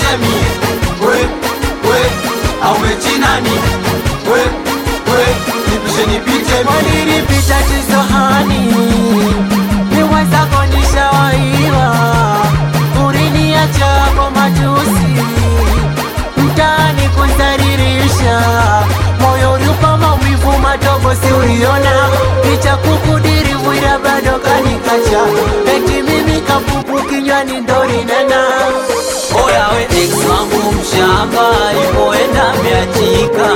mie we we au mechi nani we we nipishe nipite mie Walilipita tisohani niweza konyesha waiwa uriniacha kwa matusi mtaani kudharirisha moyo uliupa maumivu madogo si uliona licha kukudiri wira bado kanikacha eti mimi kapupu kinywani ndo linena oya we ex wangu mshamba ipoenda miachika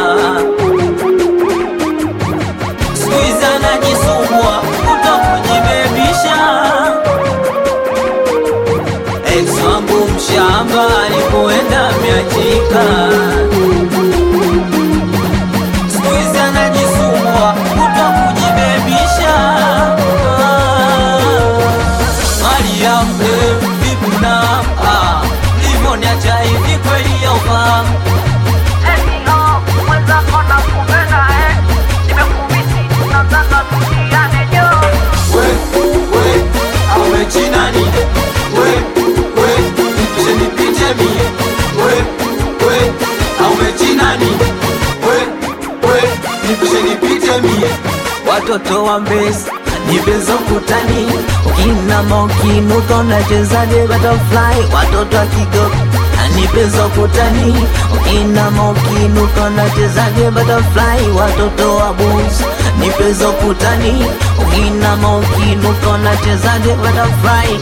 skuizi anajisumbua kuto kujibebisha ex wangu mshamba alipoenda miachika skuizi anajisumbua kuto kujibebisha Mariam eh, vipi na ah, ulivyoniacha hivi kweli yaufahamu we we au mechi nani we we nipishe nipite mie we we au mechi nani we we nipishe nipite mie watoto wa mbesi nipezo kutani ukinama ukinuka unachezaje butterfly watoto wa kigogo nipezo kutani ukinama ukinuka unachezaje butterfly watoto wa bus nipezo kutani ukinama ukinuka unachezaje butterfly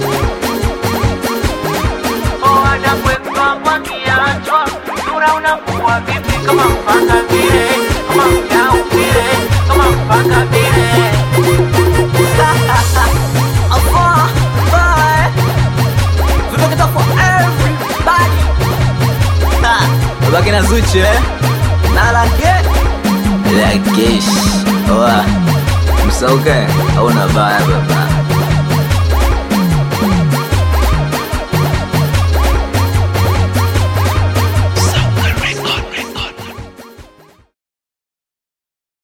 kama mpaka vile kama mjau vile kama mpaka vile Afar, bye. Vitu kita for everybody. Ha, Babake na Zuchu eh? Na lake Lakesh Oa Msauke Hauna baya baba